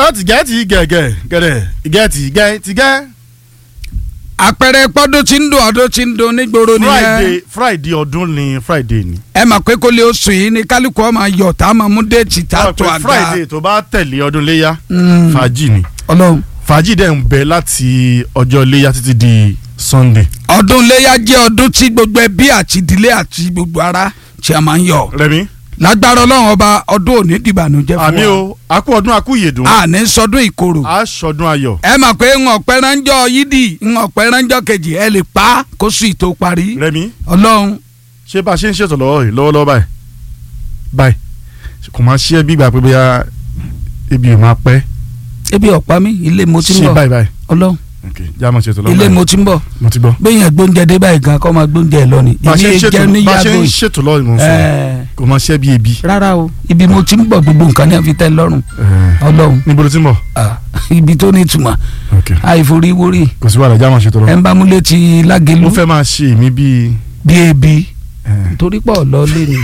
tìgẹ́ tì gẹ̀gẹ̀ gẹ̀rẹ̀ ìgẹ́ tì gẹ́ tì gẹ́. àpẹẹrẹ pọ́dún tí ń dùn ọdún tí ń dùn nígboro nìyẹn friday friday ọdún ni friday ni. ẹ mà pé kó lè oṣù yìí ni kálukú ọmọ ayọ̀ tá a máa mú déètì tá a tó àga friday tó bá tẹ̀lé ọdún léyà Mm. fàájì ni ọlọ́run fàájì dẹ̀ ń bẹ láti ọjọ́ léyà títí di sunday. ọdún iléyà jẹ́ ọdún tí gbogbo ẹbí àti ìdílé àti gbogbo ara tí a máa ń yọ̀ rẹmi lágbára ọlọ́run ọba ọdún òní dìbànújẹ́ fún wa àmì o akú ọdún akú ìyèdùn àní sọdún ìkorò aṣọdún ayọ̀ ẹ mà pé ń ọ̀pẹ ránjọ́ yídì ń ọ̀pẹ ránjọ́ kejì ẹ lè pa á kó sì tó parí rẹmi ọlọ́run ṣé bá a ṣe ń ṣètò lọ́wọ́ yìí lọ́wọ́lọ́wọ́ báyìí báyìí kò máa ṣe é bí ìgbà pé bóyá ebi ò máa pẹ́ ebi ọ̀pá mi ilé mo ti ń ṣe bọ̀ báyìí báyìí ọlọ́run ok já máa ṣètò lọ́wọ́ ilé báyìí mo ti ń bọ̀ mo ti gbọ́. bẹ́ẹ̀ yẹn gbóúnjẹ dé báyìí gan kọ́ máa gbóúnjẹ lọ ni bá a ṣe ń èmi ṣètò jẹ́ ní bá a ṣe yàgò ń yìí ṣètò lọ́wọ́ ìmọ̀ sọ Ẹ̀, kò máa ṣe é bí ebi. rárá o ibi mo ti ń bọ̀ gbogbo nǹkan ní àfi tẹ́ lọ́rùn Ẹ̀, ọlọ́run níbo ló ti ń bọ̀. ah, ibi tó ní ìtumọ̀ ok àìforíwórí kò sí wàhálà já máa ṣètò ẹ̀ lọ́wọ́. ń bá múlẹ̀ ti lágẹ̀lú mo fẹ́ máa ṣe èmi bíi. bí ebi ẹ̀, torí pọ̀ lọ lé ni.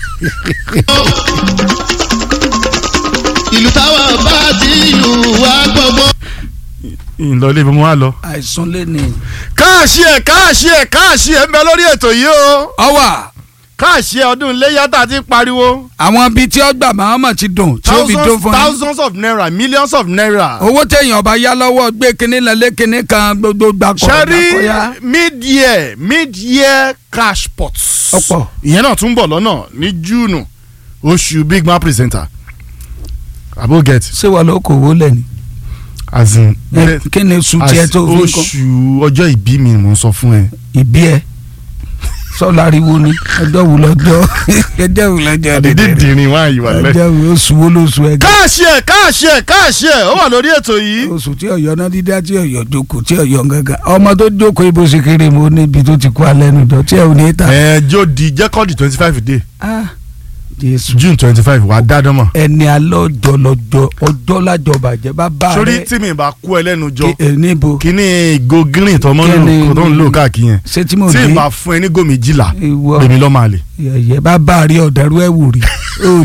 ìlú táwa bá ti lù wá gbọ́gbọ́. ìlọ ilé ìbomú wa lọ. àìsàn lé ni. káàṣì ẹ̀ káàṣì ẹ̀ káàṣì ẹ̀ ń bẹ lórí ètò yìí o ọwà káàṣì ẹ̀ ọdún iléyà tá a ti ń pariwo. àwọn bíi tí ọgbà mahama ti dùn tí ó fi dùn thousands fún yín. thousands of naira millions of naira. owó téèyàn ọba yá lọ́wọ́ gbé kinní lẹ́lẹ́ kinní kan gbogbo gbàkọ̀ sẹ́rí gbàkọ̀yà. mid-year mid-year cash pots. Ọ̀pọ̀. ìyẹn náà tún bọ̀ lọ́nà ní júùnù oṣù big man presenter. abo get ṣé wà ló kò wó lẹ́ni. as in Ẹ, kí ni oṣù as tiẹ̀ tó fi kọ́ oṣù ọjọ́ ìbí mi mò ń sọ fún ẹ. ìbí ẹ sọláriwo ni ọjọ́ wù lọ́jọ́ ọjọ́ wù lọ́jọ́ àdédé dìrín wá ìwà lẹ. ọjọ́ wù oṣù wo lóṣù ẹ gan. káàṣì ẹ̀ káàṣì ẹ̀ káàṣì ẹ̀ ó wà lórí ètò yìí. oṣù tí ọ̀yọ́ náà dídá tí ọ̀yọ́ jókòó tí ọ̀yọ́ gángan ọmọ tó jókòó ibo ṣe kéré mo níbi tó ti kú alẹ́ nu jọ tí ẹ ò ní ta. ẹ jó di jẹ́kọ́ọ̀dì twenty five day Ah, jésù june twenty five wà á dá dánmọ̀. ẹni alẹ́ ọjọ́ lọ́jọ́ ọjọ́ lájọ bàjẹ́ bá bá sórí rẹ tí mi bá kú ẹ lẹ́nu jọ kí- ẹ, níbo kíní ìgò green tó mọ́ ń Kíni- lò tó ń lò káàkiri yẹn ṣé tí mo tí dé n bá fún ẹ ní gò méjìlá ìwọ èmi lọ́ máa lè. yẹ̀yẹ́ bá bá rí ọ̀dẹ́rú ẹ̀ wù rí o